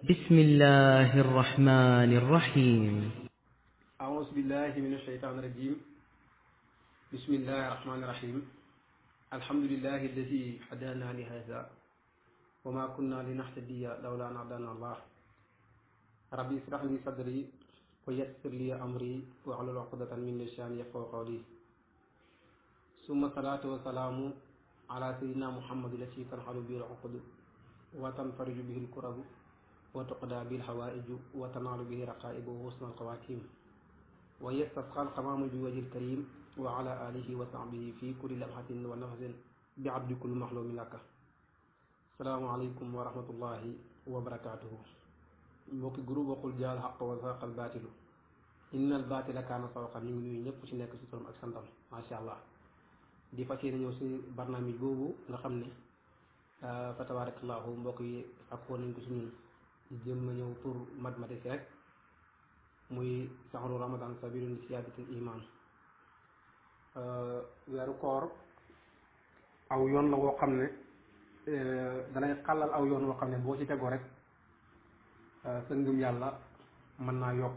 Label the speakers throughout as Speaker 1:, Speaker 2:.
Speaker 1: بسم الله الرحمن الرحيم
Speaker 2: أعوذ بالله من الشيطان الرجيم بسم الله الرحمن الرحيم الحمد لله الذي هدانا لهذا وما كنا لنهتدي لولا أن هدانا الله ربي اشرح لي صدري ويسر لي أمري واحلل عقدة من لساني يفقهوا قولي ثم الصلاة والسلام على سيدنا محمد الذي تنحل به العقد وتنفرج به الكرب وتقضى به الحوائج وتنال به رقائب وحسن الخواتيم ويستسقى القمام بوجه الكريم وعلى آله وصحبه في كل لمحة ونفس بعبد كل محلوم لك السلام عليكم ورحمة الله وبركاته mbokki groupe waxul jaal xaq wa zaqal baatilu innal baatila kaana sawqan ñu ngi nuyu ñëpp ci nekk ci turam ak santam macha allah di fas yéene ñëw ci barnaamij boobu nga xam ne fa tabarakallahu mbokk yi sàkkoo nañ ko ci ñun di jëm na ñëw pour mathématique rek muy saxru ramadan sabilun li siyaadatil iman weeru koor aw yoon la woo xam ne danay xàllal aw yoon woo xam ne boo ci tegoo rek sa ngëm yàlla mën naa yokk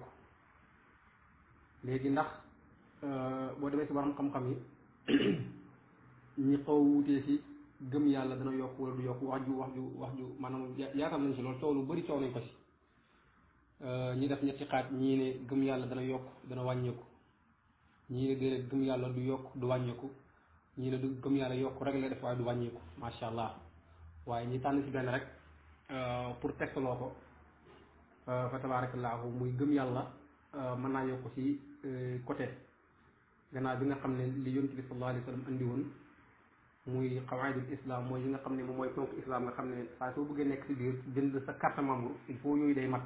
Speaker 2: léegi ndax boo demee ci borom xam-xam yi ñi xaw wutee ci gëm yàlla dana yokk wala du yokk wax ju wax ju wax ju maanaam yaatal nañ ci loolu coow lu bari coow nañ ko ci ñi def ñetti xaaj ñii ne gëm yàlla dana yokk dana wàññeeku ñii ne déedéet gëm yàlla du yokk du wàññeeku ñii ne du gëm yàlla yokk rek la def waaye du wàññeeku macha allah waaye ñi tànn ci benn rek pour tegtaloo ko fa tabaarakallaahu muy gëm yàlla mën naa yokk ci côté gannaaw bi nga xam ne li yonent bi sallallahu alayhi wa sallam andi woon muy xawaidul islam mooy yi nga xam ne moom mooy ponk islam nga xam ne saa soo bëggee nekk ci biir jënd sa carte membre il faut yooyu day mat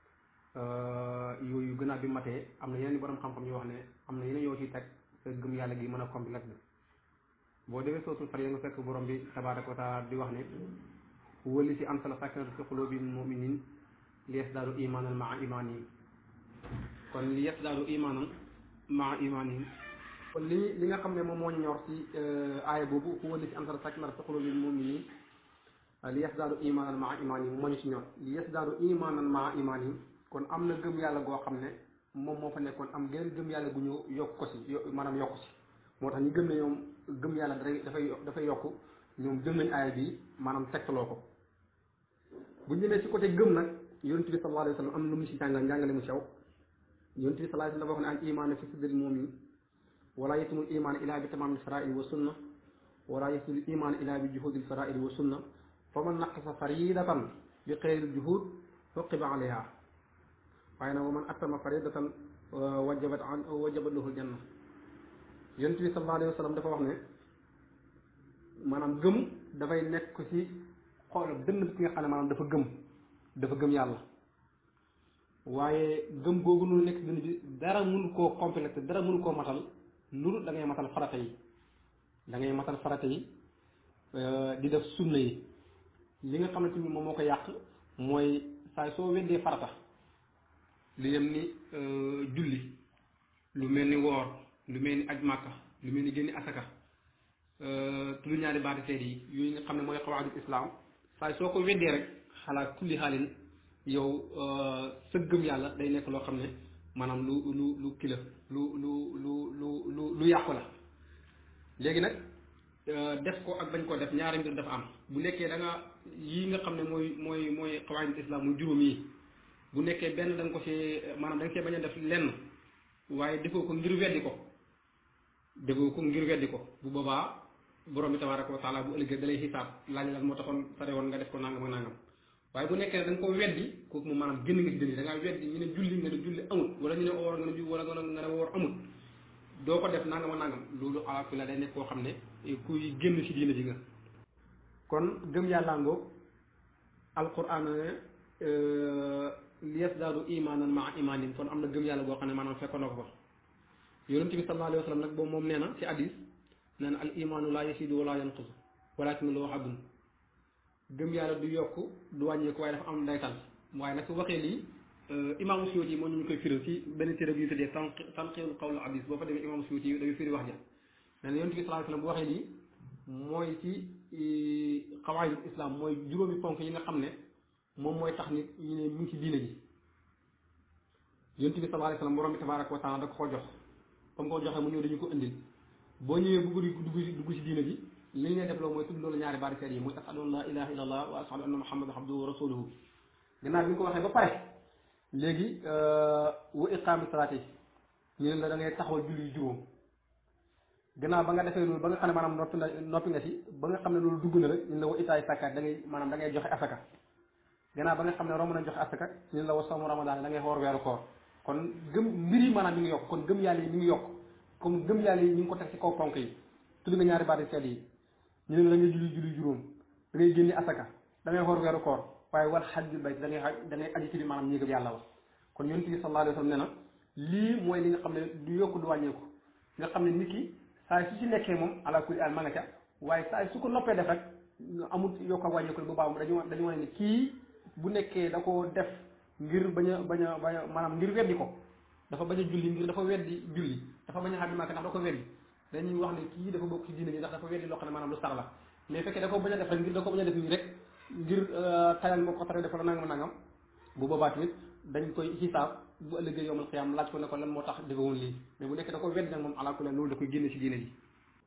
Speaker 2: yooyu gannaaw bi matee am na yeneen borom xam-xam yoo wax ne am na yeneen yoo ciy teg sa gëm yàlla gi mën a complète bi boo defee sootul far nga fekk borom bi tabaaraka wa taala di wax ne wëli si ansala sakinata fi qulubi muminin li yasdaadu imaanan maa imaanihim kon li yasdaadu imaanan maa imaanihim kon li li nga xam ne moom moo ñu ñor ci aaya boobu huwa li si ansala sakinata fi qulubi muminin li yasdaadu imaanan maa imaanihim moo ñu ci ñor li yasdaadu imaanan maa imaanihim kon am na gëm yàlla goo xam ne moom moo fa nekkoon am geneen gëm yàlla gu ñëw yokk ko ci maanaam yokk ci moo tax ñu gëm ne ñoom gëm yàlla dafay dafay dafay yokk ñoom gëm nañ aaya bi maanaam tegtaloo ko bu ñu demee ci côté gëm nag yonent bi sallallahu alayhi wa sallam am na lu mu ci jàngal njàngale mu sew yonent bi sallallahu alayhi wa sallam wax ne al imaanu fi sadril mu'min wala yatimul imaan ilaa bi tamaamil faraa'id wa sunna wala yatimul imaan ilaa bi juhudil faraa'id wa sunna fa man naqasa faridatan bi xeyril juhud uqiba alayha waaye nag wa man attama faridatan wajabat an wajabat lahu janna yonent bi sallallahu alayhi wa sallam dafa wax ne maanaam gëm dafay nekk ci xool dënn bi ki nga xam ne maanaam dafa gëm dafa gëm yàlla waaye gëm googu nu nekk dënn bi dara mënu koo complété dara mënu koo matal lu da ngay matal farata yi da ngay matal farata yi di def sunna yi li nga xamante ni moom moo ko yàq mooy saa soo weddee farata li yem ni julli lu mel ni woor lu mel ni aj màkka lu mel ni génni asaka tudd ñaari baati seede yi yooyu nga xam ne mooy xawaadul islam saa soo ko weddee rek xalaat kulli xaalin yow sa gëm yàlla day nekk loo xam ne maanaam lu lu lu kila lu lu lu lu lu lu yàqu la léegi nag def ko ak bañ ko def ñaari mbir dafa am bu nekkee da nga yii nga xam ne mooy mooy mooy xawaadul islam muy juróom yi bu nekkee benn da nga ko ci maanaam da nga cee bañ a def lenn waaye defoo ko ngir weddi ko defoo ko ngir weddi ko bu boobaa borom bi tabaaraka wa taala bu ëllëgee da lay xisaab laaj lan moo taxoon sare woon nga def ko nangam ak nangam waaye bu nekkee da nga ko weddi kooku moom maanaam génn nga ci dënn da ngaa weddi ñu ne julli nga ne julli amut wala ñu ne woor nga ne ju wala nga ne woor amut doo ko def nangam ak nangam loolu alaku la day nekk koo xam ne kuy génn ci diina ji nga kon gëm yàllaa ngoog alquran li yasdaadu imaanan maa imaanin kon am na gëm yàlla boo xam ne maanaam fekkoon na ko fa yonent bi sallallahu alayhi wa sallam nag boobu moom nee na ci hadis nee na al imaanu laa yasiidu wala yanqus walakin loo xaddun gëm yàlla du yokk du wàññeeku waaye dafa am daytal waaye nag su waxee lii imaamu Suyuti moo ñu koy firi ci benn téere bi ñu tuddee tan tanqiihul qawl hadis boo fa demee imaamu Suyuti dafay firi wax ja nee na yonent bi sallallahu alayhi wa sallam bu waxee lii mooy ci xawaayidul islam mooy juróomi ponk yi nga xam ne moom mooy tax nit ñu ne mu ngi ci diine ji yonent bi sallallahu alayhi wasallam borom bi tabaraka wa taala da ko ko jox comme ko joxee mu ñëw dañu ko indil boo ñëwee bugg di dugg dugg ci diine ji li ñu lay def loolu mooy tudd loolu ñaari baari seet yi muy ashhadu an la ilaha illa allah wa ashhadu anna muhammadan abduhu wa rasuluhu gannaaw bi nga ko waxee ba pare léegi wa iqaami salaati ñu ne la da ngay taxawal julli yu juróom gannaaw ba nga defee loolu ba nga xam ne maanaam noppi na noppi nga ci ba nga xam ne loolu dugg na rek ñu ne la wa itaay sàkkaat da ngay maanaam da ngay joxe asaka gannaaw ba nga xam ne romb na joxe asaka ñu ne la wa soomu ramadan da ngay xoor weeru koor kon gëm mbir yi maanaam mi ngi yokk kon gëm yàlla yi mi ngi yokk comme gëm yàlla yi ñu ngi ko teg ci kaw ponk yi tudd nga ñaari baati seet yi ñu ne la da ngay julli julli juróom da ngay génne asaka da ngay xoor weeru koor waaye wal xajjul bayt da ngay da ngay aji ci li maanaam ñéegam yàlla wax kon yonent bi sallallahu alayhi wa sallam nee na lii mooy li nga xam ne du yokk du wàññeeku nga xam ne nit ki saa su ci nekkee moom ala kulli al ma nga ca waaye saa su ko noppee def rek amul yokk ak wàññeeku bu baax dañu dañu wane ne kii bu nekkee da ko def ngir bañ a bañ a bañ a maanaam ngir weddi ko dafa bañ a julli ngir dafa weddi julli dafa bañ a xam ne maaka ndax da ko weddi dañuy wax ne kii dafa bokk ci diine ji ndax dafa weddi loo xam ne maanaam lu sax la mais fekkee da ko bañ a def rek ngir da ko bañ a def nii rek ngir tayal moo ko tere def la nangam nangam bu boobaa tamit dañ koy xisaab bu ëllëgee yowmal xiyaam laaj ko ne ko lan moo tax defewoon lii mais bu nekkee da ko weddi nag moom alaa kulli loolu da koy génne ci diine ji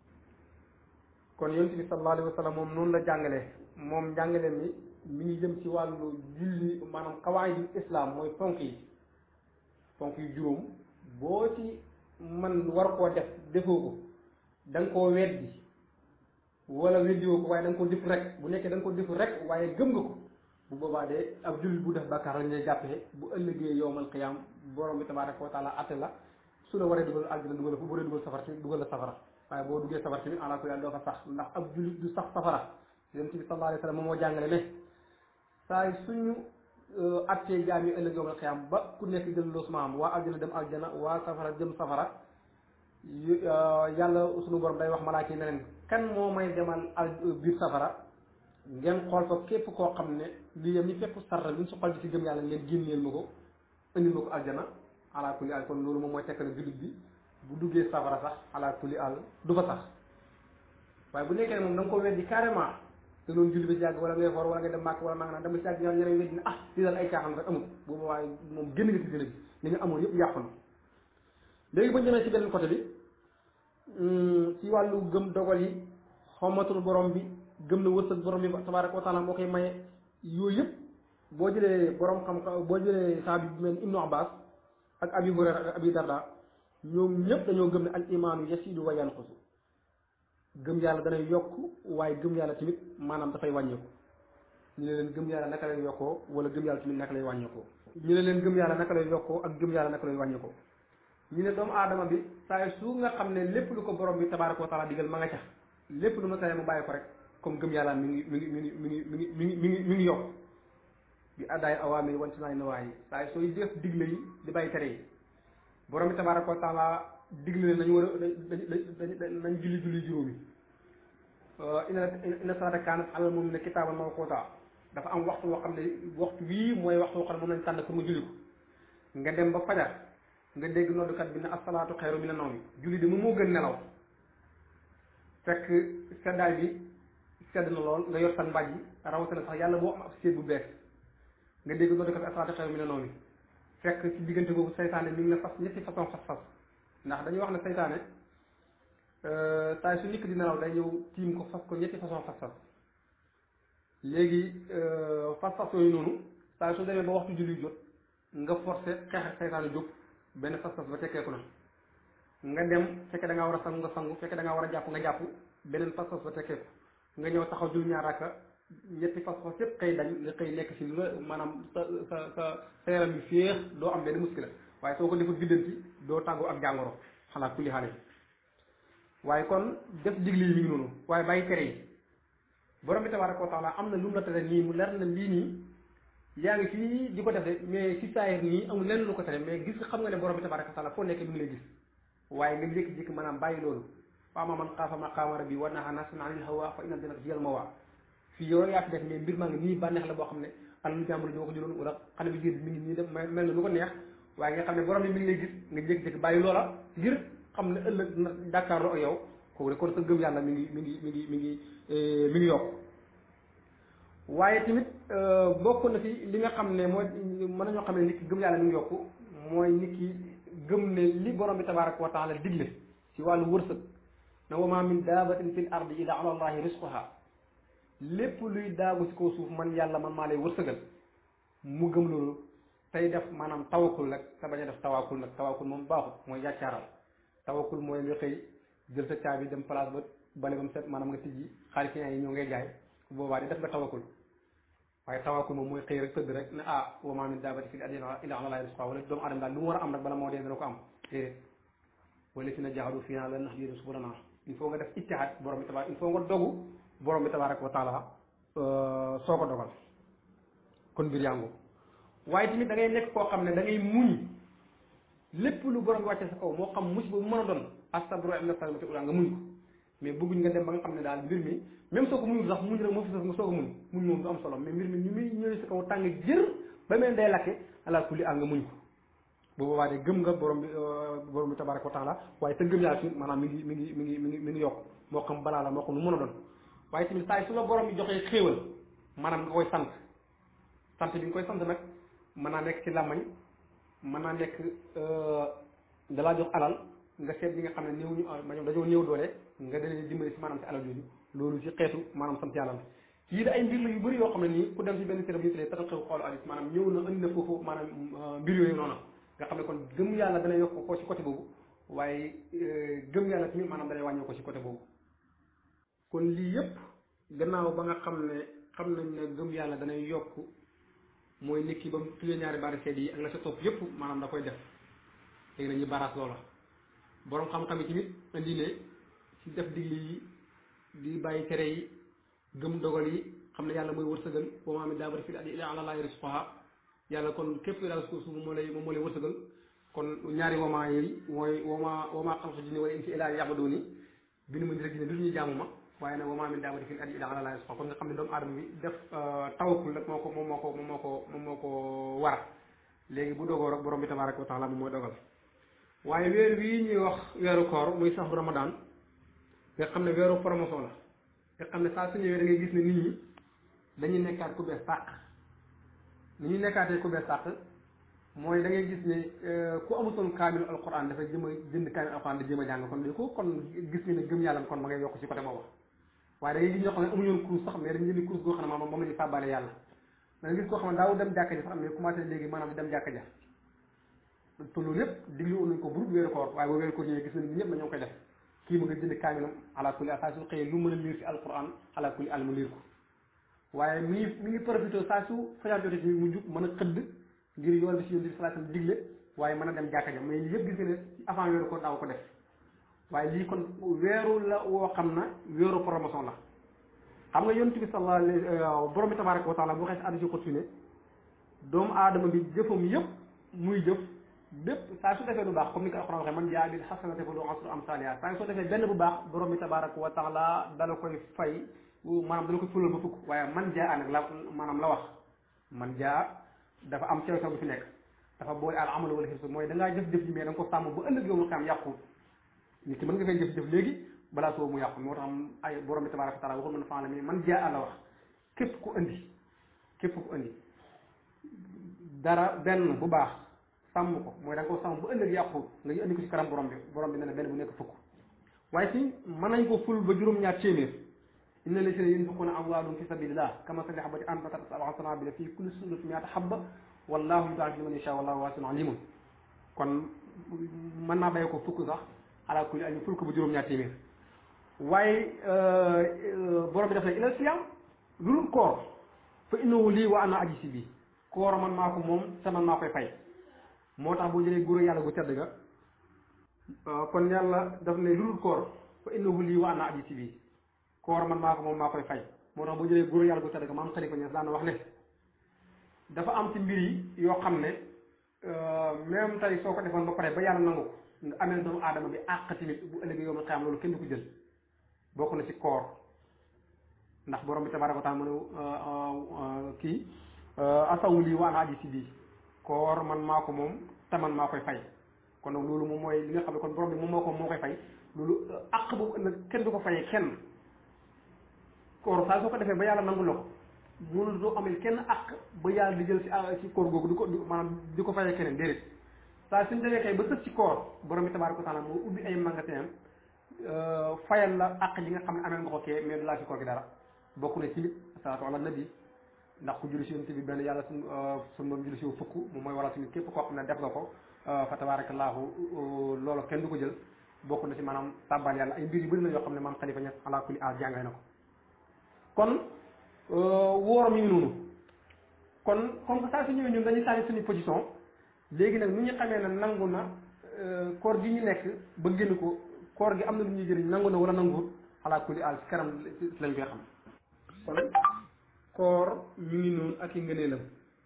Speaker 2: kon yonent bi sallallahu alayhi wa sallam moom noonu la jàngalee moom njàngale mi mi ngi jëm ci wàllu julli maanaam xawaayidul islam mooy ponk yi ponk yu juróom boo ci man war koo def defoo ko da nga koo weddi wala weddiwoo ko waaye da nga ko def rek bu nekkee da nga ko def rek waaye gëm nga ko bu boobaa de ab jullit bu def bàkkaar lañ lay jàppee bu ëllëgee yowmal qiyaam borom bi tabaaraka wa taala atte la su la waree dugal aljana dugal fu bu waree dugal safara tamit dugal la safara waaye boo duggee safara tamit ala ko yàlla doo fa sax ndax ab jullit du sax safara yonent bi sallallahu alayhi wa sallam moom moo jàngale ne saa suñu attee jaam yi ëllëg yowmal qiyaam ba ku nekk jël loosuma am waa aljana dem aljana waa safara jëm safara yàlla suñu borom day wax malaaka yi ne leen kan moo may demal al biir safara ngeen xool fa képp koo xam ne li yem ni fépp sarra li ñu su xol bi ci gëm yàlla ngeen génneel ma ko indil ma ko aljana ala kulli al kon loolu moom mooy tekk ne jullit bi bu duggee safara sax ala kulli al du fa sax waaye bu nekkee ne moom da nga ko weddi carrément te loolu julli bi ci yàgg wala ngay xoor wala ngay dem màkk wala nanga dama ci yàgg ñaar ñeneen weddi ne ah li daal ay caaxaan rek amul boobu waaye moom génn nga ci dina bi li nga amoon yëpp yàqu na léegi ba ñu demee ci beneen côté bi ci wàllu gëm dogal yi xommatul borom bi gëm na wërsëg borom bi tabaraka wa taala moo koy maye yooyu yëpp boo jëlee borom xam boo jëlee saabi bu mel ibnu abbas ak abi hurayra ak abi darda ñoom ñëpp dañoo gëm ne al imaanu yasidu wa yanqusu gëm yàlla danay yokk waaye gëm yàlla tamit maanaam dafay wàññeeku ñu ne leen gëm yàlla naka lay yokkoo wala gëm yàlla tamit naka lay wàññeekoo ñu ne leen gëm yàlla naka lay yokkoo ak gëm yàlla naka lay wàññeekoo ñu ne doomu aadama bi saa su nga xam ne lépp lu ko borom bi tabaraka wa taala digal ma nga ca lépp lu ma tere mu bàyyi ko rek comme gëm yàlla mi ngi mi ngi mi ngi mi ngi mi ngi mi ngi mi ngi mi ngi yokk bi addaay awaamir wanti naay nawaay saa sooy def digle yi di bàyyi tere yi borom bi tabaraka wa taala digle ne nañu war a dañ nañ julli julli juróomi ina ina salata kaanat alal moom ne kitaaban mawquuta dafa am waxtu woo xam ne waxtu wii mooy waxtu woo xam ne moom lañ tànn pour nga julli ko nga dem ba fajar nga dégg noddukat bi ne asalaatu xayru mina nawmi julli de moom moo gën nelaw fekk seddaay bi sedd na lool nga yor sa mbàjj rawatina sax yàlla boo am ab séet bu bees nga dégg noddukat bi asalaatu xayru mina nawmi fekk ci diggante boobu saytaane mi ngi na fas ñetti façon fas-fas ndax dañuy wax ne saytaane saa su nikk di nelaw day ñëw tiim ko fas ko ñetti façon fas-fas léegi fas-fas yooyu noonu saa su demee ba waxtu julli jot nga forcé xeex ak saytaane jóg benn fas-fas ba tekkeeku na nga dem fekke da ngaa war a sangu nga sangu fekke da ngaa war a jàpp nga jàpp beneen fas-fas ba tekkeeku nga ñëw taxaw jul ñaar raaka ñetti fas-fas yëpp xëy dañ nga xëy nekk ci la maanaam sa sa sa sa yaram bi féex doo am benn muskila waaye soo ko defut biddanti doo tàggoo ak jàngoro xanaa kulli xaale waaye kon def digle yi mi ngi noonu waaye bàyyi tere yi borom bi tabaraka wa taala am na lu mu la tere nii mu leer na lii nii yaa ngi fii di ko def de mais si saayir nii amul lenn lu ko tere mais gis nga xam nga ne borom bi tabaraka wa taala foo nekk mi ngi lay gis waaye nga jékki-jékki maanaam bàyyi loolu wa ammaa man xaafa maqaama rabbi wa nahaa nafsan anil hawaa fa inna jannata hiyal mawaa fii yow yaa fi def mais mbir maa ngi nii bànneex la boo xam ne alalu jàmbur ñoo ko jëloon wala xale bi biir bi mi ngi nii def mel na lu ko neex waaye nga xam ne borom bi mi ngi lay gis nga jékki-jékki bàyyi loola ngir xam ne ëllëg na jàkkaarloo ak yow kooku de kon sa gëm yàlla mi ngi mi ngi mi ngi mi ngi mi ngi yokk waaye tamit bokk na fi li nga xam ne mooy mën nañoo xam ne nit ki gëm yàlla mi ngi yokku mooy nit ki gëm ne li borom bi tabaraka wa taala digle ci wàllu wërsëg na wa ma min daabatin fil ardi illa ala allahi risquha lépp luy daagu ci kaw suuf man yàlla man maa lay wërsëgal mu gëm loolu tey def maanaam tawakul nag te bañ a def tawakul nag tawakul moom baaxut mooy yàccaaral tawakul mooy nga xëy jël sa caabi dem place ba bale ba mu set maanaam nga tijji xaalis yi ñëw ngay jaay boobaa di def nga tawakul waaye tawakul moom mooy xëy rek tëdd rek ne ah wa maa min daabbatin fil ardi illa ala llaahi rizquhaa wala doomu adama daal lu mu war a am rek bala moo dee dana ko am déedéet wala si na jaahadu fiinaa lanahdiyannahum subulanaa il faut nga def ijtihaad borom bi tabaar il faut nga dogu borom bi tabaaraka wa taala soo ko dogal kon mbir yaa waaye tamit da ngay nekk koo xam ne da ngay muñ lépp lu borom bi wàcce sa kaw moo xam musiba bu mën a doon astabru inda salimati ula nga muñ ko mais bëgguñ nga dem ba nga xam ne daal mbir mi même soo ko muñul sax muñ rek moo fi sax nga soo ko muñ muñ moom du am solo mais mbir mi ñu muy ñëwee sa kaw tàng jër ba mel day lakke ala kulli al nga muñ ko bu boobaa de gëm nga borom bi borom bi tabaraka wa taala waaye te gëm yàlla tamit maanaam mi ngi mi ngi mi ngi mi ngi mi ngi yokk moo xam balaa la moo xam lu mën a doon waaye tamit saa yi su la borom bi joxee xéewal maanaam nga koy sant sant bi nga koy sant nag mën naa nekk ci làmmañ mën naa nekk dalaa jox alal nga seet ñi nga xam ne néew ñu maanaam dañoo néew doole nga dalee dimbali si maanaam si alal yooyu loolu ci xeetu maanaam sant yàlla la yii da ay mbir la yu bëri yoo xam ne nii ku dem si benn téere bu ñu tuddee tatal xew xoolu hadis maanaam ñëw na indi na foofu maanaam mbir yooyu noonu nga xam ne kon gëm yàlla dana yokk ko ci côté boobu waaye gëm yàlla tamit maanaam danay wàññoo ko ci côté boobu kon lii yëpp gannaaw ba nga xam ne xam nañ ne gëm yàlla danay yokk mooy nit ki ba mu tuddee ñaari baari seet yi ak la sa topp yëpp maanaam da koy def léegi nañuy baraas loola borom xam-xam yi tamit indi ne ci def digle yi di bàyyi tere yi gëm dogal yi xam ne yàlla mooy wërsëgal wa maa min daabbatin fil ardi illaa alaa llaahi rizquhaa yàlla kon képp daal suuf suuf moo lay moom moo lay wërsëgal kon ñaari wamaa yi mooy wamaa wamaa xalaqtu jinna wal insa illaa liya'buduun bi nu ma rek ne du ñuy jaamu ma waaye nag wa maa min daabbatin fil ardi illaa alaa llaahi rizquhaa kon nga xam ne doomu aadama bi def tawakkul rek moo ko moom moo ko moom moo ko moom moo ko war léegi bu dogoo rek borom bi tabaaraka wa taala moom mooy dogal waaye weer wii ñuy wax weeru koor muy saxu ramadan nga xam ne weeru promotion la nga xam ne saa su ñëwee da ngay gis ne nit ñi dañuy nekkaat ku bees sàq ni ñuy nekkaatee ku bees sàq mooy da ngay gis ne ku amutoon kaamilu alquran dafay jëm a jënd kaamilu alquran di jëm a jàng kon di ko kon gis nga ne gëm yàlla kon ma ngay yokk ci côté boobu waaye da ngay gis ñoo xam ne amuñu woon course sax mais dañu jëndi course goo xam ne maanaam moom la ñuy fàbbaale yàlla da nga gis koo xam ne daaw dem jàkka ja sax mais commencé léegi maanaam di dem jàkka ja te loolu yëpp diglu woon nañ ko burut weeru koor waaye ba weeru koor ñëwee gis nañ ñëpp na ñoo koy def kii mu nga jënd kaamilam ala kulli al saa su xëyee lu mën a liir si alquran ala kulli al mu liir ko waaye mi ngi mi ngi profité saa su fajar jotee ci mu jug mën a xëdd ngir yoon bi si yoon bi salaatam digle waaye mën a dem jàkka ja mais yëpp gis nga ne avant weeru koor daaw ko def waaye lii kon weeru la woo xam na weeru promotion la xam nga yonent bi sallallahu alayhi borom bi tabaraka wa taala bu waxee si addi si xot ne doomu aadama bi jëfam yëpp muy jëf bépp saa su defee lu baax comme ni ko alxuraan waxee man jaa bil hasanati falahu ashru amsaalihaa saa soo defee benn bu baax borom bi tabaraka wa taala dala koy fay maanaam dala koy fulal ba fukk waaye man jaa nag la maanaam la wax man jaa dafa am cew cew bu fi nekk dafa boole al amal wala xirsu mooy da ngaa jëf-jëf ji mais da nga ko sàmm ba ëllëg yow mu xam yàqu nit ki mën nga fay jëf-jëf léegi balaa soo mu yàqu moo tax ay borom bi tabaraka wa taala waxul man faala mi man jaa la wax képp ku andi képp ku andi dara benn bu baax sàmm ko mooy da nga ko sàmm ba ëllëg yàqu nga indi ko ci kanam borom bi borom bi ne na benn bu nekk fukk waaye si mën nañ ko ful ba juróom-ñaar téeméer inna lasina yunfiquuna amwaalahum fi sabilillah kamasali habatin anbatat sab'a sanaabila fi kulli sunbulatin mi'atu habba wallahu yudaa'ifu liman yashaa wallahu waasi'un aliimun kon mën naa bàyyi ko fukk sax ala kulli al ful ko ba juróom-ñaar téeméer waaye borom bi def na ila siyam lu dul koor fa innahu lii wa ana ajzi bi koor man maa ko moom te man maa koy fay moo tax boo jëlee góor yàlla gu tedd ga kon yàlla daf ne lu dul koor fa innahu lii wa ana ajzi bi koor man maa ko moom maa koy fay moo tax boo jëlee góor yàlla gu tedd ga maam xalifa ñees daan wax ne dafa am ci mbir yi yoo xam ne même tey soo ko defoon ba pare ba yàlla nangu ko nga amee doomu aadama bi àq tamit bu ëllëgee yow ma xam loolu kenn du ko jël bokk na ci koor ndax borom bi tabaraka wa taala mu ne kii asawu lii wa ana ajzi bi koor man maa ko moom te man maa koy fay kon nag loolu moom mooy li nga xam ne kon borom bi moom moo ko moo koy fay loolu àq boobu ëllëg kenn du ko fayee kenn koor saa soo ko defee ba yàlla nangu la ko mënul doo amel kenn àq ba yàlla di jël ci ci koor googu di ko maanaam di ko fayee keneen déedéet saa suñ demee kay ba sës ci koor borom bi tabaaraka wa taala moo ubbi ay magasin fayal la àq yi nga xam ne amee nga ko kee mais du laa ci koor gi dara bokk na ci nit salaatu ala nabi ndax ku julli si yonent bi benn yàlla suñ suñ moom julli si fukk moom mooy waral tamit képp koo xam ne def nga ko fa tabaarakallaahu loolu kenn du ko jël bokk na si maanaam tàbbal yàlla ay mbir yu bëri la yoo xam ne maam xalifa ñes ala kulli a jàngale na ko kon woor mi ngi noonu kon comme que saa su ñëwee ñun dañuy sànni suñu position léegi nag nu ñu xamee ne nangu na koor gi ñu nekk ba génn ko koor gi am na lu ñuy jëriñ nangu na wala nanguwul ala kulli al ci kanam lañ koy xam kon koor mi ngi noonu ak i ngëneelam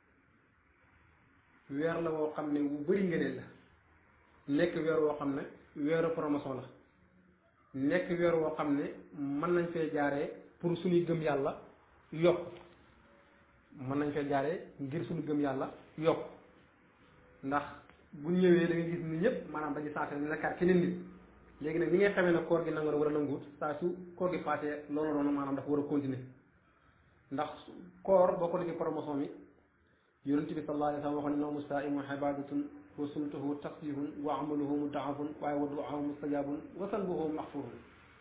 Speaker 2: weer la woo xam ne wu bëri ngëneel la nekk weer woo xam ne weeru promotion la nekk weer woo xam ne mën nañ fee jaaree pour suñuy gëm yàlla yokk mën nañ fee jaaree ngir suñu gëm yàlla yokk ndax bu ñëwee da ngay gis ni ñëpp maanaam dañuy sensé ne nekkaat keneen nit léegi nag ni ngay xamee ne koor gi nangu na war a nanguwut saa su koor gi passé loolu noonu maanaam dafa war a continuer ndax koor boo ko defee promotion mi yonent bi sallallahu alayhi wa sallam waxoon ne nawmu saa'imu ibadatun wa sumtuhu tasbihun wa amaluhu mudaafun waaye wa du'aahu mustajabun wa salbuhu maxfurun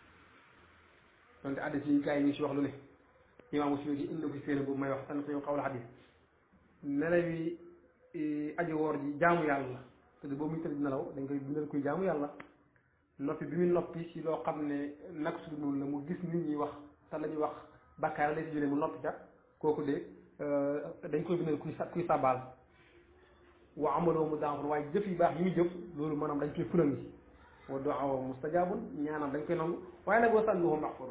Speaker 2: donte addis yi gars yi ñu si wax lu ne imaamu Suyuti indi ko si séeréer boobu may wax san fi xawla xadis nelaw yi aji woor ji jaamu yàlla la te boobu muy tëdd nelaw dañ koy bindal kuy jaamu yàlla noppi bi muy noppi si loo xam ne nag su dul la mu gis nit ñi wax te la ñuy wax bakkaar lay si jëlee mu noppi ca kooku de dañ koy bindal kuy kuy sabaal wa amaloo mu daafur waaye jëf yu baax yi muy jëf loolu maanaam dañ koy fulal yi wa du'aa mustajaabun ñaanam dañ koy nangu waaye nag wa sanbuhu maxfur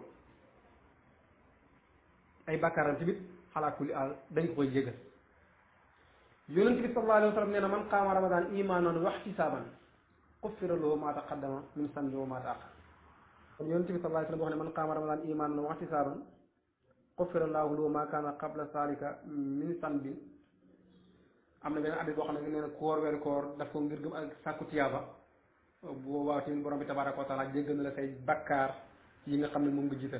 Speaker 2: ay bakkaaram tamit xalaa kulli aal dañ ko koy jégal yonent bi sallallahu alayhi wa sallam nee na man qaama ramadan imaanan wa ihtisaaban xuffira lahu maa taqaddama min sanbi wa maa ta'axxar kon yonent bi sallallahu alayhi wa sallam wax ne man qaama ramadan imaanan wa ihtisaaban xuffira lahu lahu maa kaana qabla zaalika min sanbi am na beneen abit boo xam ne nee na koor weeru koor daf ko ngir gëm ak sàkku tiyaaba bu boobaa tamit borom bi tabaaraka wa taala jéggal na la say bakkaar yi nga xam ne moom nga jiital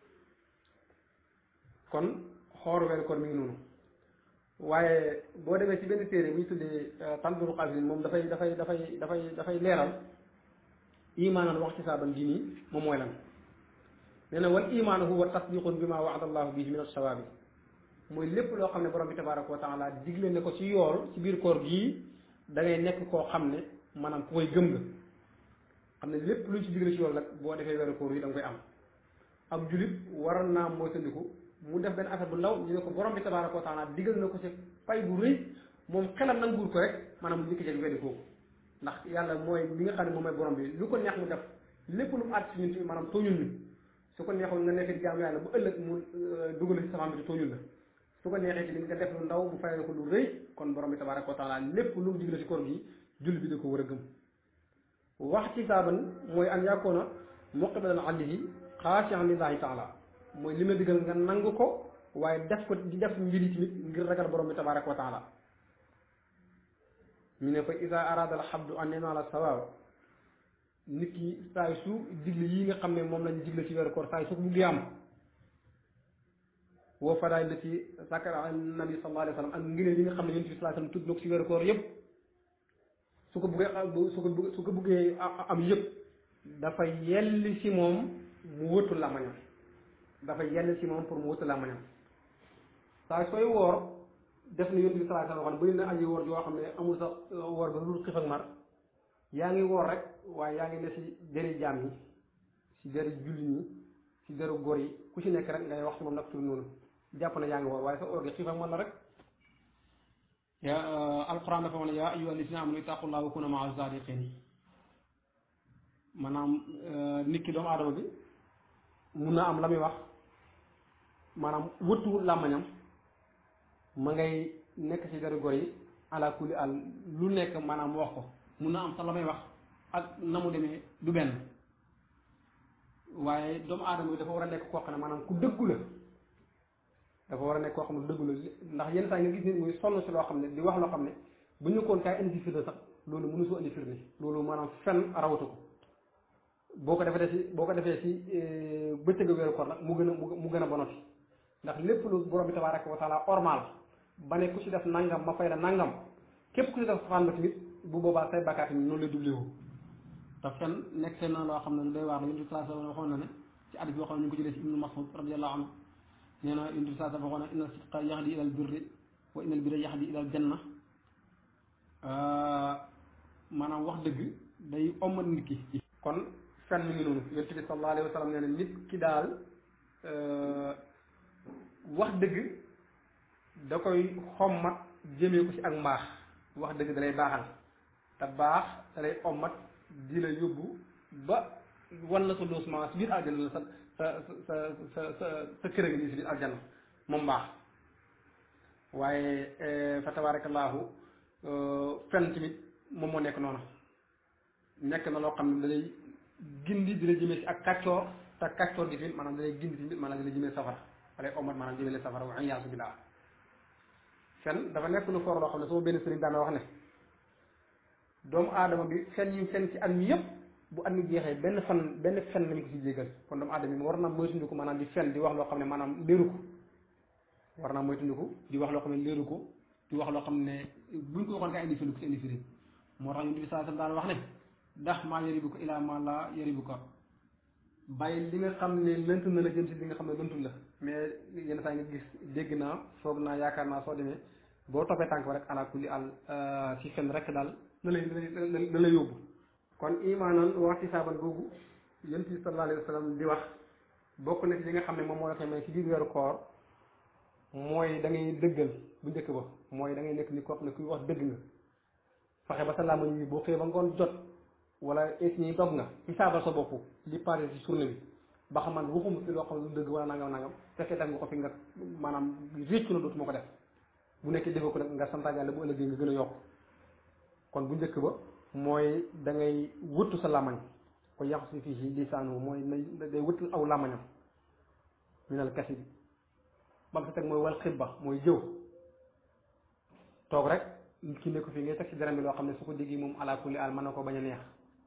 Speaker 2: kon xoor weeru koor mi ngi noonu waaye boo demee ci benn téere bu ñu tuddee tanbiru xasin moom dafay dafay dafay dafay dafay leeral imaanan wax ci saaban gi nii moom mooy lan nee na wal imaanu huwa tasdiqun bi ma waada allahu bihi min alsawaabi mooy lépp loo xam ne borom bi tabaraka wa taala digle ne ko ci yool ci biir koor gii da ngay nekk koo xam ne maanaam ku koy gëm nga xam ne lépp luñ ci digle ci yool nag boo defee weeru koor yi da nga koy am ab julit waroon naa moytandiku mu def benn affaire bu ndaw ñu ne ko borom bi tabaraka wa taala digal na ko ci pay bu rëy moom xelam nanguur ko rek maanaam mu njëkk jeg weddi kooku ndax yàlla mooy li nga xam ne moom mooy borom bi lu ko neex mu def lépp lu mu àtt ci ñun ci maanaam tooñul ñu su ko neexoon nga nekk di jaamu yàlla bu ëllëg mu dugal ci sama bi tooñul la su ko neexee ci nga def lu ndaw bu fayal ko lu rëy kon borom bi tabaraka wa taala lépp lu mu digle ci koor gi julli bi da ko war a gëm wax ci saaban mooy an yàkkoona muqbilan alayhi xaashian lillahi taala mooy li ma digal nga nangu ko waaye def ko di def mbir yi tamit ngir ragal borom bi tabaraka wa taala ñu ne fa isa arada al xabdu an yanaala sawaab nit ki saay su digle yi nga xam ne moom lañ digle ci weeru koor saay su ko buggee am woo fadaay la ci sàkkara nabi sallallahu alayhi wa sallam ak ngëneel yi nga xam ne yonent bi sallallahu alayhi wa sallam tudd na ko ci weeru koor yëpp su ko buggee su ko su ko buggee am yëpp dafa yelli si moom mu wëttu làmmañam dafa yelli si moom pour mu wëttu làmmañam saa sooy woor def na yonent bi sallallahu alayhi wa sallam bëri na aji woor yoo xam ne amul sax woor ba lu xiif ak mar yaa ngi woor rek waaye yaa ngi ne si deri jaam yi si deri julli ñi si deru góor yi ku ci nekk rek ngay wax si moom nag tur noonu jàpp na yaa ngi woor waaye sa oor gi xiif ak man la rek yaa alquran dafa wax ne yaa ayyuha alladina amanu ittaqullaha wa kunu maa sadiqin maanaam nit ki doomu aadama bi mun na am la muy wax maanaam wëttu làmmañam ma ngay nekk ci deru góor yi ala kulli al lu nekk maanaam wax ko mun na am sax la may wax ak na mu demee du benn waaye doomu aadama bi dafa war a nekk koo xam ne maanaam ku dëggu la dafa war a nekk koo xam ne dëggu la ndax yenn saa nga gis nit muy sonn si loo xam ne di wax loo xam ne bu ñu koon kaay indi firnde sax loolu mënu soo indi firnde loolu maanaam fen rawatu ko boo ko defee si boo ko defee si bëccëg weeru koor nag mu gën a mu gën a bonoti ndax lépp lu borom bi tabaraka wa taala ormal ba ne ku ci def nangam ma fay la nangam képp ku ci def safaan ba tamit bu boobaa say bakkaat yi noonu lay doublé wu te fen nekk na loo xam ne lu doy waar la yonent bi sallallahu alayhi wa sallam waxoon na ne ci hadis boo xam ne ñu ngi ko jëlee ci ibnu mas'ud radiyallahu anhu nee na yonent bi sallallahu alayhi wa sallam waxoon na inna sidqa yahdi ila al birri wa inna al birra yahdi ila al janna maanaam wax dëgg day ommat nit ki kon fen mi ngi noonu yonent bi sallallahu alayhi wa sallam nee na nit ki daal wax dëgg da koy xommat jëmee ko ci ak mbaax wax dëgg da lay baaxal te baax da lay ommat di la yóbbu ba wan la sa loosement si biir aljana la sa sa sa sa sa sa kër gi nii si biir aljana moom baax waaye fa tabaarakallaahu fen tamit moom moo nekk noonu nekk na loo xam ne da lay gindi di la jëmee si ak kàccoor te kàccoor gi tamit maanaam da lay gindi tamit maanaam da lay jëmee safara da lay ommat maanaam jëmee safara wa iyaasu billaah fen dafa nekk lu for loo xam ne sama benn sëriñ daan wax ne doomu aadama bi fen yi fen ci at mi yëpp bu at mi jeexee benn fan benn fen lañ ko ci jégal kon doomu aadama bi war na moytundiku maanaam di fen di wax loo xam ne maanaam léeru ko war naa moytundiku di wax loo xam ne léeru ko di wax loo xam ne buñ ko waxoon ka indi firi ko ci indi firi moo tax yonent bi saa daan wax ne ndax maa yaribu ko ilaa maa laa yaribu ko bàyyi li nga xam ne lënt na la jëm si li nga xam ne lëntul la mais yenn saa nga gis dégg naa foog naa yaakaar naa soo demee boo toppee tànk ba rek ala kulli al si fen rek daal na lay na lay yóbbu kon imaanan wax ci saaban googu yonent bi sallallahu alayhi wa sallam di wax bokk na ci li nga xam ne moom moo la koy may ci biir weeru koor mooy da ngay dëggal bu njëkk ba mooy da ngay nekk ni koo xam ne kuy wax dëgg nga fexe ba sa làmmañ yi boo xëyee ba ngoon jot wala es ñi dog nga ci saabal sa bopp li passé ci journée bi ba xam man waxuma fi loo xam ne lu dëgg wala nangam nangam fekkee def nga ko fi nga maanaam réccu na dootuma ko def bu nekkee defee ko nag nga santaat yàlla bu ëllëgee nga gën a yokk kon bu njëkk ba mooy da ngay wëttu sa làmmañ ko yàqu si fii si lisaanu mooy na day wëttu aw làmmañam minal kasi bi ba mu sa teg mooy wal xibba mooy jëw toog rek nit ki nekk fii ngay teg ci dara bi loo xam ne su ko déggee moom ala kulli al mën na ko bañ a neex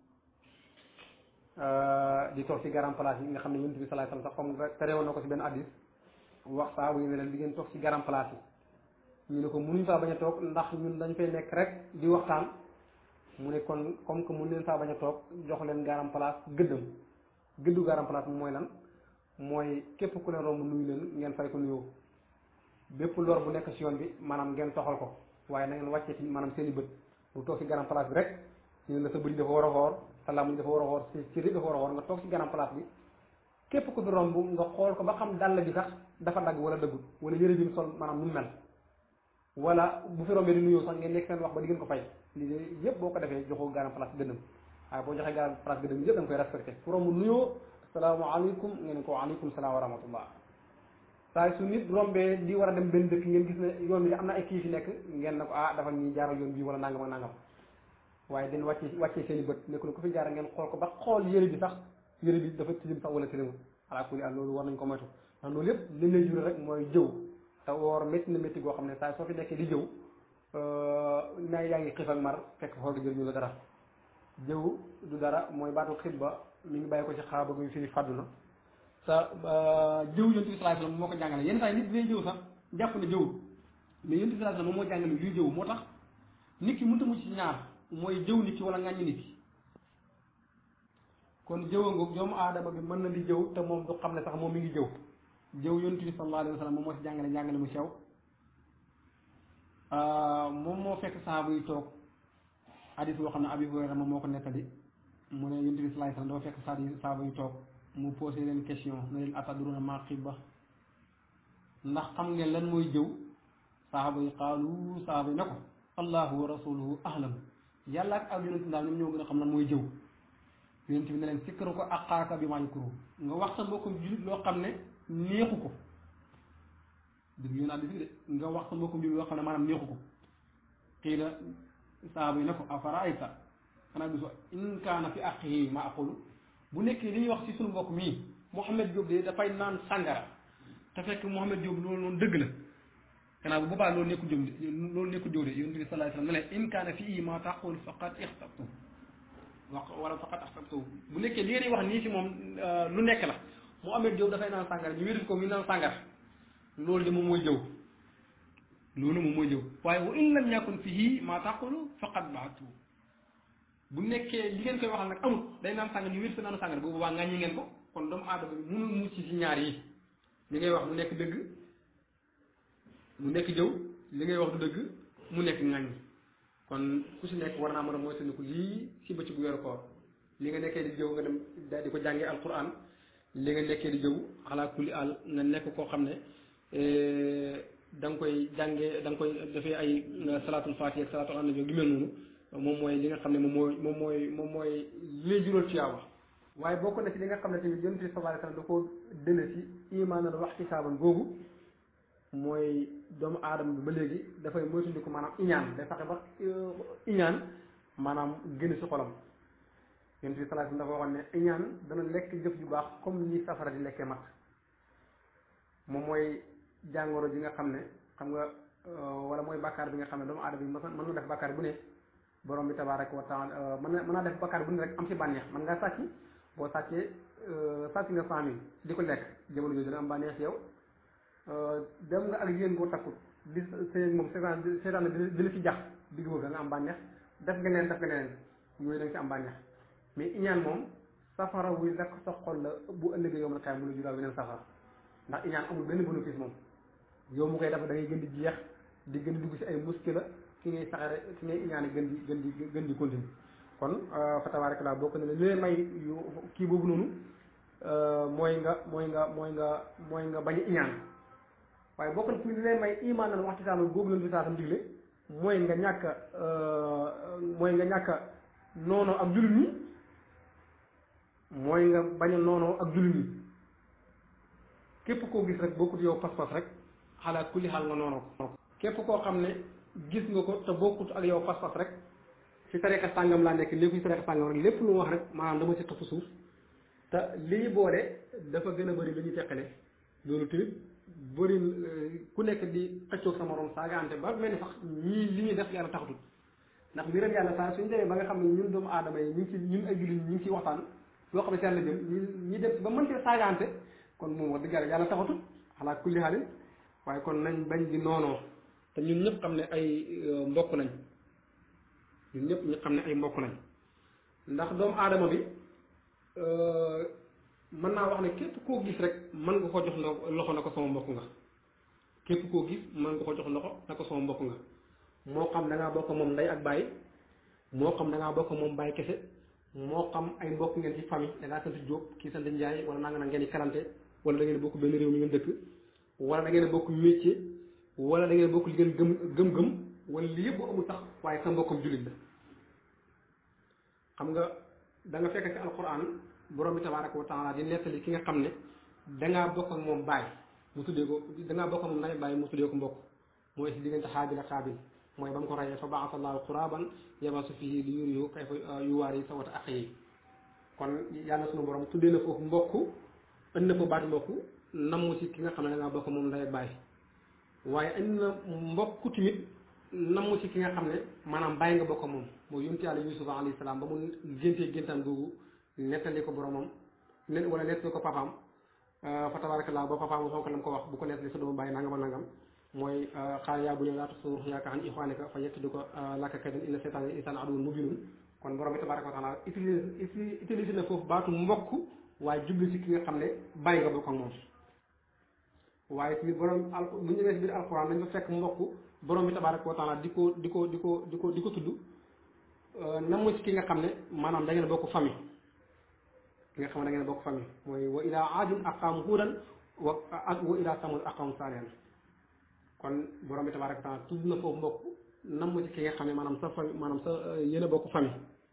Speaker 2: di toog ci garam place yi nga xam ne yonent bi sallallahu alayhi wasallam sax comme terewoon na ko ci benn addis wax saa bu ñu ne leen di ngeen toog ci garam place yi ñu ne ko mënuñ faa bañ a toog ndax ñun dañ fay nekk rek di waxtaan mu ne kon comme que mun leen faa bañ a toog jox leen garam place gëddam gëddu garam place bi mooy lan mooy képp ku leen romb nuyu leen ngeen fay ko nuyoo bépp lor bu nekk ci yoon bi maanaam ngeen toxal ko waaye na ngeen wàccee ci maanaam seen i bët bu toog ci garam place bi rek ñu ne la sa bëri dafa war a xoor sa làmmiñ dafa war a xoor si cëri dafa war a xoor nga toog ci garam place bi képp ku fi romb nga xool ko ba xam dàll bi sax dafa dagg wala dëggul wala yëre bi mu sol maanaam nu mu mel wala bu fi rombee di nuyoo sax ngeen nekk seen wax ba di ngeen ko fay lii de yëpp boo ko defee joxoo garam place gëddam waaye boo joxee garam place gëddam yëpp da nga koy respecté fu romb nuyoo asalaamaaleykum ngeen ko waaleykum salaam wa rahmatullah saa su nit rombee di war a dem benn dëkk ngeen gis ne yoon bi am na ay kii fi nekk ngeen ne ko ah dafa ñuy jaaral yoon bii wala nangam ak nangam waaye den wàcce wàccee seen i bët nekk na ko fi jaara ngeen xool ko ba xool yëre bi sax yëre bi dafa tilim sax wala tilimul ala kulli al loolu war nañ ko moytu ndax loolu yëpp li lay jure rek mooy jëw te woor métti na métti goo xam ne saa soo fi nekkee di jëw na yaa ngi xiif ak mar fekk xool nga jël ñu la dara jëw du dara mooy baatu xit ba mi ngi bàyyi ko ci xaaba guy fii fàddu na te jëw yonent bi sallallahu alayhi wasallam moo ko jàngale yenn saa yi nit dina jëw sax jàpp ne jëwul mais yonent bi sallallahu alayhi wasallam moom moo jàngale luy jëw moo tax nit ki mënta mucc ci ñaar mooy jëw nit ki wala ŋàññi nit ki kon jëwa ngoog doomu aadama bi mën na di jëw te moom du xam ne sax moom mi ngi jëw jëw yonent bi sallallahu alayhi wasallam moom moo ci jàngale jàngale mu sew moom moo fekk sahaaba yi toog hadis boo xam ne Abi Hurayra moom moo ko nettali mu ne yonent bi sallallahu alayhi wasallam dafa fekk saa yi sahaaba yi toog mu posé leen question ne leen atadruna ma xibba ndax xam ngeen lan mooy jëw sahaaba yi qaalu sahaaba yi ne ko allahu wa rasuluhu ahlam yàlla ak ak yonent daal ñoom ñoo gën a xam lan mooy jëw yonent bi ne leen sikkaru ko aqaaka bi maa yukuru nga wax sa mbokkum julit loo xam ne neexu ko dëgg yoon addis bi de nga wax sa mbokkum julit loo xam ne maanaam neexu ko xii la sahaaba yi ne ko afaraayta xanaa gisu in kaana fi aqihi ma aqulu bu nekkee li ñuy wax ci suñu mbokk mii Mouhamed Diop de dafay naan sàngara te fekk Mouhamed Diop loolu noonu dëgg la xanaa bu boobaa loolu nekkul jëm de loolu nekkul jëw de yonent bi sallallahu alayhi wasallam ne leen in kaana fii ma taqul faqad ixtabtu wax wala faqad ixtabtu bu nekkee li ngeen wax nii ci moom lu nekk la Mouhamed Diop dafay naan sàngara ñu wérit ko mi naan sàngara loolu de moom mooy jëw loolu moom mooy jëw waaye wa in lam yakun fihi ma taqulu faqad baatu bu nekkee li ngeen koy waxal nag amul day naan sàngan yu wér sa naanu sàngan boobu waa ngàññi ngeen ko kon doomu aadama bi mënul mucc ci ñaar yi li ngay wax mu nekk dëgg mu nekk jëw li ngay wax du dëgg mu nekk ŋàññi kon ku si nekk war naa mën a moytandiku lii si bëccëgu weeru koor li nga nekkee di jëw nga dem daal di ko jàngee alquran li nga nekkee di jëw ala kulli al nga nekk koo xam ne da nga koy jàngee da nga koy defee ay salaatul faatiha ak salaatul annabi gi mel noonu moom mooy li nga xam ne moom mooy moom mooy moom mooy li lay jural tuyaaba waaye bokk na ci li nga xam ne tamit yonent bi sallallahu alayhi wasallam da koo dële ci imaanal wax ci saaban googu mooy doomu aadama bi ba léegi dafay moytandiku maanaam iñaan day fexe ba iñaan maanaam génn ci xolam yonent bi sallallahu alayhi wasallam dafa waxoon ne iñaan dana lekk jëf ju baax comme ni safara di lekkee mat moom mooy jàngoro ji nga xam ne xam nga wala mooy bàkkaar bi nga xam ne doomu aadama bi mën na def bàkkaar bu ne borom bi tabaaraka wa taala mën na mën naa def bàkkaar bu ne rek am ci bànneex mën ngaa sàcc boo sàccee sàcc nga cent mille di ko lekk jamono jooju dina am bànneex yow dem nga ak yéen boo takkut di sëy moom seetaan seetaan dina ci jax digg boobu da nga am bànneex def nga neen def nga neen yooyu da nga ci am bànneex mais iñaan moom safara wuy lakk sa xol la bu ëllëgee yow ma kaay mu la jural beneen safara ndax iñaan amul benn bénéfice moom yow mu koy dafa da ngay gën di jeex di gën di dugg ci ay muskila ki ngay saxare ki ngay iñaane gën di gën di gën di continue kon fa tabaaraka laa bokk na ne li may yu kii boobu noonu mooy nga mooy nga mooy nga mooy nga bañ a iñaan waaye bokk na ci li lay may imaan nan waxti saama boobu leen fi saatam digle mooy nga ñàkk mooy nga ñàkk noonoo ak jullit ñi mooy nga bañ a noonoo ak jullit ñi képp koo gis rek bokkut yow pas-pas rek xalaat kulli xaal nga noonoo ko képp koo xam ne gis nga ko te bokkut ak yow pas-pas rek ci tariqa sàngam laa nekk léegi ci tariqa sàngam rek lépp lu mu wax rek maanaam dama ci topp suuf te li ñu boole dafa gën a bëri li ñu teqale loolu tamit bëri ku nekk di xëccoog sa morom saagaante ba mel ni sax ñii li ñuy def yàlla taxatul ndax mbiram yàlla saa suñu demee ba nga xam ne ñun doomu aadama yi ñu ngi ci ñun ay jullit ñu ngi ciy waxtaan loo xam ne si yàlla jëm ñu ñi def ba mën cee saagaante kon moom wax dëgg yàlla yàlla taxatul xalaa kulli xaalin waaye kon nañ bañ di noonoo te ñun ñëpp xam ne ay mbokk nañ ñun ñëpp ñu xam ne ay mbokk nañ ndax doomu aadama bi mën naa wax ne képp koo gis rek mën nga ko jox loxo na ko sama mbokk nga képp koo gis mën nga ko jox loxo na ko sama mbokk nga moo xam da ngaa bokk moom ndey ak baay moo xam da ngaa bokk moom baay kese moo xam ay mbokk ngeen ci famille da ngaa sant Jóob kii sant Njaay wala naa nga ngeen di kalante wala da ngeen bokk benn réew mi ngeen dëkk wala da ngeen bokk métier wala da ngeen bokk li ngeen gëm gëm-gëm wala li yëpp amul sax waaye sa mbokkam jullit la xam nga da nga fekk ci alquran borom bi tabaraka wa taala di nettali ki nga xam ne dangaa bokk ak moom baay mu tuddee ko dangaa bokk ak moom nday baay mu tuddee ko mbokk mooy si diggante xaabil ak xaabil mooy ba mu ko rayee fa baasa allahu quraban yabasu fihi li yuriyu kayfa yuwaari sawata axiyi kon yàlla sunu borom tuddee na foofu mbokk ënd na fa baati mbokk namu si ki nga xam ne dangaa bokk moom nday baay waaye indi na mbokk tamit namu si ki nga xam ne maanaam bàyyi nga bokk moom mooy yonent yàlla yusufa alayhi salaam ba mu géntee géntaan googu nettali ko boromam ne wala nettali ko papaam fa tabarakallah ba papaam waxoon ko lam ko wax bu ko nettali sa doomu bàyyi nangam ak nangam mooy xaal yaa bu ne laata suur yaaka xan ixwaaneka fa yekk di ko lakka kaydan inna seytaan insaan aduwwun mubiinun kon borom bi tabaraka wa taala utilise utilise na foofu baatu mbokk waaye jublu si ki nga xam ne bàyyi nga bokk ak moom waaye tamit borom al bu ñu demee si biir alquran dañ fa fekk mbokk borom bi tabaraka wa taala di ko di ko di ko di ko di ko tudd namu si ki nga xam ne maanaam da ngeen bokk famille ki nga xam ne da ngeen bokk famille mooy wa ila aadin aqaamu huudan wa ak wa ila samud aqaamu saalihan kon borom bi tabaraka wa taala tudd na foofu mbokk namu si ki nga xam ne maanaam sa famille maanaam sa yéen a bokk famille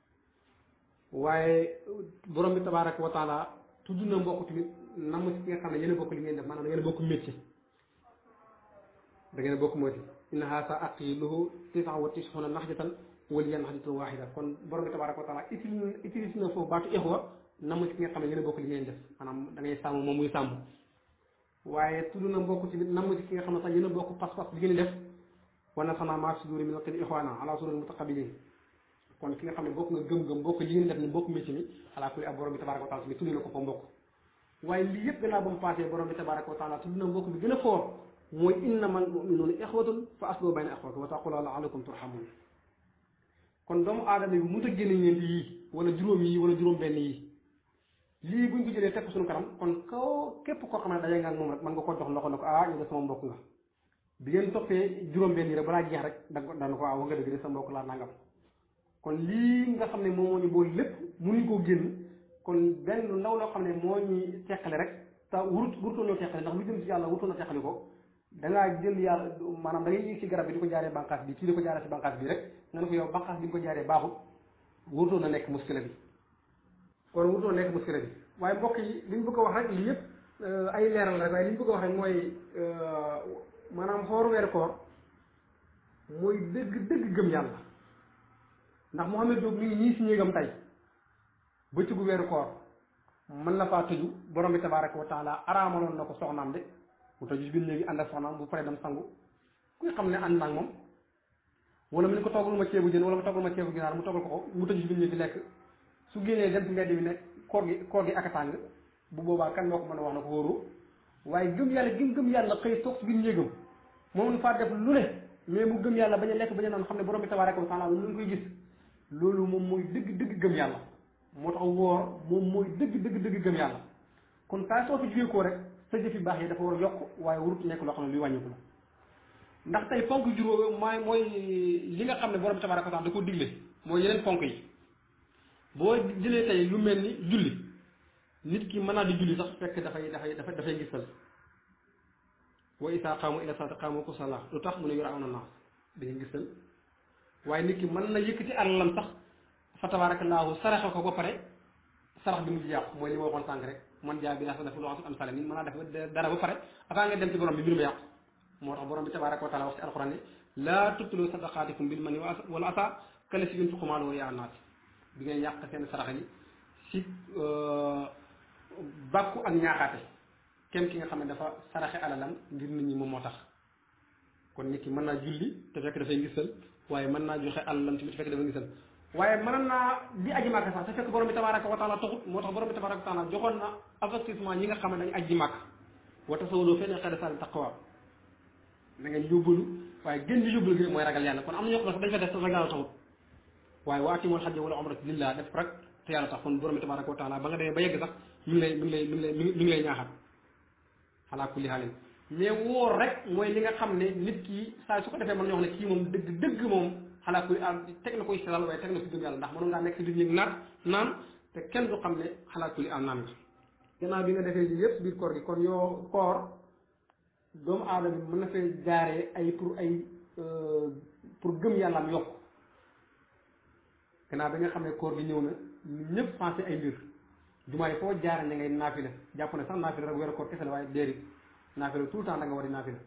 Speaker 2: waaye borom bi tabaraka wa taala tudd na mbokk tamit namu si ki nga xam ne yéen a bokk li ngeen def maanaam da ngeen a bokk métier da ngeen a bokk métier inna haasa aqiluhu tisa wa tisxuna naxjatan wali yan naxjatan waxida kon borom bi tabaraka wa taala utilise na foofu baatu ixwa namu si ki nga xam ne yéen a bokk li ngeen def maanaam da ngay sàmm moom muy sàmm waaye tudd na mbokk tamit namu si ki nga xam ne sax yéen a bokk pas-pas li ngeen def wana sana maa suduri min alqil ixwana ala sururi mutaqabilin kon ki nga xam ne bokk nga gëm-gëm bokk li ngeen def ni bokk métier mi ala kulli ab borom bi tabaraka wa taala tamit tudd na ko fa mbokk waaye lii yëpp gannaaw ba mu passé borom bi tabaraka wa taala tudd na mbokk bi gën a foor mooy innamal muminuuna ixwatun fa aslu bayna ixwatun wa taqula laalakum turhamun kon doomu aadama bi mënut a génne ñeent yii wala juróom yi wala juróom benn yi lii buñ ko jëlee teg ko suñu kanam kon kaw képp koo xam ne daje nga ak moom rek mën nga ko jox loxo ne ko ah yow de sama mbokk nga bi ngeen toppee juróom benn yi rek balaa jeex rek da dana ko ah wax nga dëgg de sa mbokk laa nangam kon lii nga xam ne moom moo ñu boole lépp mënuñ koo génn kon benn lu ndaw loo xam ne moo ñuy teqale rek te wurut wurutoo ñoo teqale ndax lu jëm ci yàlla wurutoo na teqali ko da ngaa jël yàlla maanaam da ngay yéeg ci garab bi di ko jaaree bànqaas bi kii di ko jaaree ci bànqaas bi rek nga ne ko yow bànqaas bi nga ko jaaree baaxut wurutoo na nekk muskila bi kon wurutoo na nekk muskila bi waaye mbokk yi li ñu bëgg a wax rek lii yëpp ay leeral rek waaye li ñu bëgg a wax rek mooy maanaam xooru weeru koor mooy dëgg dëgg gëm yàlla ndax Mouhamed Diop mi ngi ñii si néegam tey bëccëgu weeru koor mën na faa tëju borom bi tabaraka wa taala araamaloon na ko soxnaam de mu tëju si biir léegi ànd ak soxnaam bu paree dem sangu kuy xam ne ànd naag moom wala mu ne ko toggal ma ceebu jën wala mu toggal ma ceebu ginaar mu toggal ko ko mu tëju si biir léegi lekk su génnee dem ci mbedd bi ne koor gi koor gi ak a tàng bu boobaa kan moo ko mën a wax na ko wóoroo waaye gëm yàlla gëm gëm yàlla xëy toog si biir néegam moom faa def lu ne mais mu gëm yàlla bañ a lekk bañ a naan xam ne borom bi tabaraka wa taala lu ngi koy gis loolu moom mooy dëgg dëgg gëm yàlla moo tax woor moom mooy dëgg dëgg dëgg gëm yàlla kon saa soo fi jógee koo rek sa jëf yu baax yi dafa war a yokk waaye warut nekk loo xam ne luy wàññiku la ndax tey ponk juróom mooy mooy li nga xam ne borom bi tabaraka wa taala da ko digle mooy yeneen ponk yi boo jëlee tey lu mel ni julli nit ki mën naa di julli sax fekk dafay dafay dafay dafay gisal wa isaa qaamu ila salaati qaamu kusala lu tax mu ne yura aw na naas dañuy gisal waaye nit ki mën na yëkkati alalam sax fa tabaarakallaahu saraxe ko ba pare sarax bi mu ci yàqu mooy li ma waxoon sànq rek man jaa bi naa sa def lu am sale nit mën naa def dara ba pare avant nga dem ci borom bi mbir ma yàqu moo tax borom bi tabaaraka wa taala wax ci alxuraan ne laa tubtilu sadaqaatikum bil manni wala asa kale si yunfiqu maalahu ri'aa naas bi ngay yàq seen sarax yi si bàkku ak ñaaxaate kenn ki nga xam ne dafa saraxe alalam ngir nit ñi moom moo tax kon nit ki mën naa julli te fekk dafay ngisal waaye mën naa joxe alalam tamit fekk dafa ngisal waaye mën naa di aji màkk sax te fekk borom bi tabaraka wa taala taxut moo tax borom bi tabaraka wa taala joxoon na avertissement ñi nga xam ne dañu aji màkk wa tasawwadu feneen xëy na saa taqwa da ngeen yóbbalu waaye gën di yóbbalu gi mooy ragal yàlla kon am na ñoo xam ne sax dañ fa def te ragal yàlla taxut waaye wa atimul hajja wala umrata lillah def rek te yàlla tax kon borom bi tabaraka wa taala ba nga demee ba yegg sax mi ngi lay mi ngi lay mi ngi lay mi ngi lay ñaaxal xalaa kulli xaalin mais wóor rek mooy li nga xam ne nit ki saa su ko defee mën ñoo xam ne kii moom dëgg dëgg moom xalaa kulli am teg na koy seetal waaye teg na ko gëm yàlla ndax mënoon ngaa nekk si biir ñëg naat naan te kenn du xam ne xalaa kulli am naan nga gannaaw bi nga defee lii yëpp biir koor gi kon yoo koor doomu aadama bi mën na fee jaaree ay pour ay pour gëm yàlla am yokk gannaaw bi nga xam ne koor gi ñëw na ñun ñëpp pensé ay mbir jumaa yi foo jaare ne ngay naafila jàpp ne sax naafila rek weeru koor kese la waaye déedéet naafila tout le temps da nga war di naafila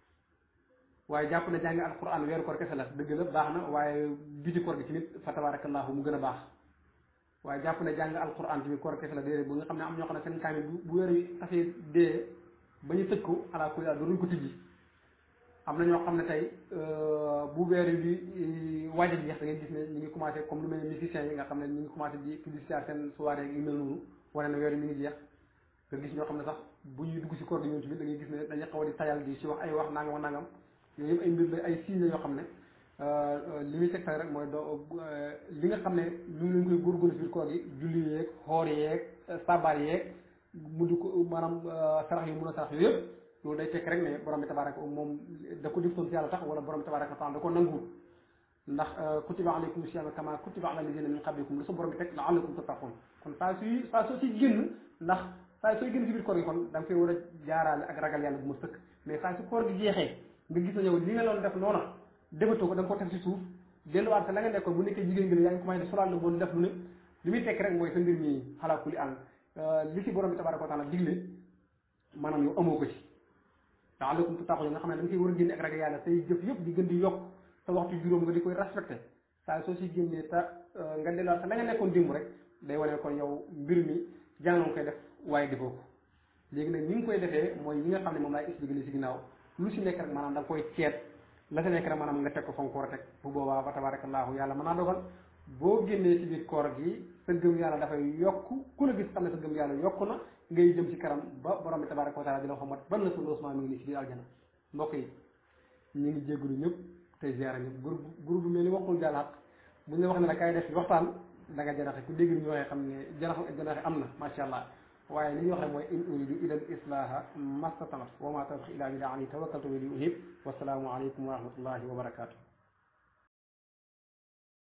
Speaker 2: waaye jàpp ne jàng alquran weeru koor kese la dëgg la baax na waaye biti koor gi tamit fa tabarakallahu mu gën a baax waaye jàpp ne jàng alquran tamit koor kese la déedéet bu nga xam ne am ñoo xam ne seen kaamil bu bu weer wi xasee dee ba ñu tëj ko ala kulli duñ ko tijji am na ñoo xam ne tey bu weer bi waaj a jeex da ngay gis ne ñu ngi commencé comme lu mel ne musiciens yi nga xam ne ñu ngi commencé di publicité seen soirée yu mel noonu wane na weer mi ngi jeex nga gis ñoo xam ne sax bu ñuy dugg si koor gi ñoom tamit da ngay gis ne dañuy xaw a di tayal di si wax ay wax nangam nangam yooyu yëpp ay mbir la ay signes yoo xam ne li muy tegtal rek mooy doo li nga xam ne ñu ngi leen koy góorgóorlu si biir koor gi julli yeeg xoor yeeg sabar yeeg mu di ko maanaam sarax yi mun a sarax yooyu yëpp loolu day fekk rek ne borom bi tabaraka moom da ko diftoon si yàlla tax wala borom bi tabaraka taala da ko nanguwul ndax kutiba alaykum siyama kama kutiba ala alladina min qablikum lu sa borom bi teg laallakum tattaqun kon saa suy saa soo si génn ndax saa sooy génn si biir koor gi kon da nga koy war a jaaraale ak ragal yàlla bu ma sëkk mais saa su koor gi jeexee nga gis na yow li nga doon def noona defatoo ko da nga ko teg si suuf delluwaat sa la nga nekkoon bu nekkee jigéen gi ne yaa ngi commencé solaat la bon def lu ne li muy tekk rek mooy sa mbir mi xalaa kuli an li si borom bi tabaraka wa taala digle maanaam yow amoo ko ci la'allakum tattaqun nga xam ne da nga koy war a génne ak ragal yàlla say jëf yëpp di gën di yokk sa waxtu juróom nga di koy respecté saa soo si génnee te nga delluwaat sa la nga nekkoon démb rek day wane kon yow mbir mi jàngoon koy def waaye defoo ko léegi nag ni nga koy defee mooy yi nga xam ne moom laay expliqué li si ginnaaw lu si nekk rek maanaam da nga koy ceet la sa nekk rek maanaam nga teg ko fa nga ko war a teg bu boobaa fa tabarakallahu yàlla mën naa dogal boo génnee si biir koor gi sa gëm yàlla dafay yokk ku la gis xam ne sa gëm yàlla yokk na ngay jëm ci kanam ba borom bi tabaraka wa taala di la xamat ban la sa loosement mi ngi nii si biir aljana mbokk yi ñu ngi jégalu ñëpp tey ziara ñëpp groupe groupe bu mel ni waxul jàll xaq bu ñu la wax ne la kay def waxtaan da nga jaraxe ku dégg ni ñu waxee xam ne jarax jaraxe am na macha allah waaye li ñu wax rek mooy in uridu ila al islaha mastatamat wa ma tawfiq illa billah alayhi tawakkaltu wa ilayhi unib wasalaamu aleykum wa rahmatullahi wa barakatuh